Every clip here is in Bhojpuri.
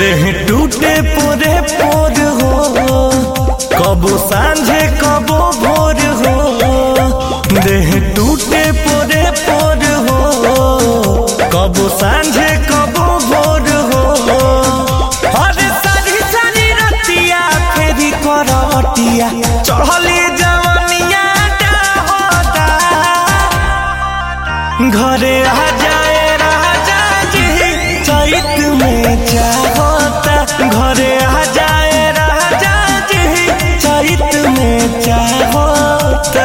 देह टूटे पोरे पोर हो कबो सांझे कबो भोर हो देह टूटे पोरे पोर हो कबो सांझे कबो भोर हो अरे सारी सारी रतिया फेरी करवटिया चढ़ली जवनिया होता घरे आ जाए राजा जी चैत में चाहता घरे आ जाए राजा जी चैत में चाहता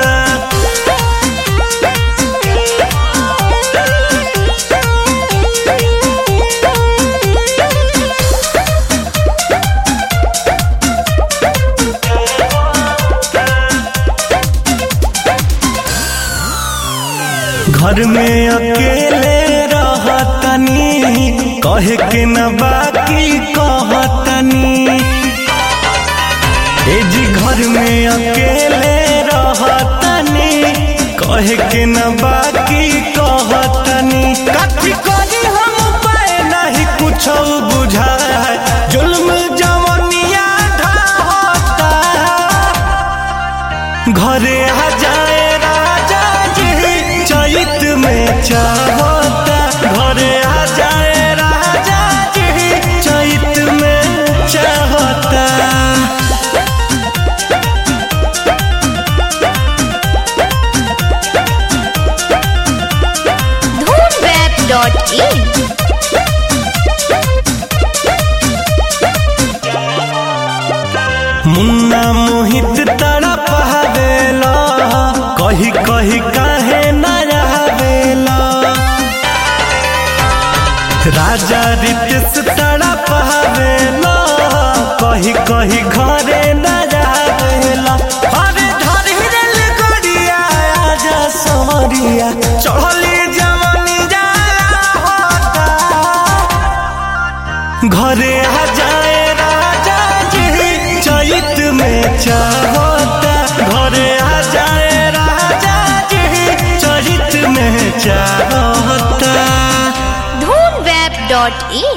घर में अकेले रहतनी कहे के न बाकी कहतनी ए जी घर में अकेले रहतनी कहे के न बाकी कहतनी कथी करी हम पाए नहीं कुछ बुझाए जुल्म जवनिया ढाहता घरे आ जाए राजा जी चैत में चाहता घरे आ जाए राजा जी चैत में चाहता धूमवेब.in मुन्ना मोहित तड़प हवेला कही कही काहे न रहवेला राजा रितेश तड़प हवेला कही कही घरे न रहवेला अरे धरी रेल गड़िया आजा सवरिया चढ़ली जवानी जाला होता घरे आ जाए राजा जी चैत में चाहता घरे आ जाए राजा जी चैत में चाहता धूमवेब.in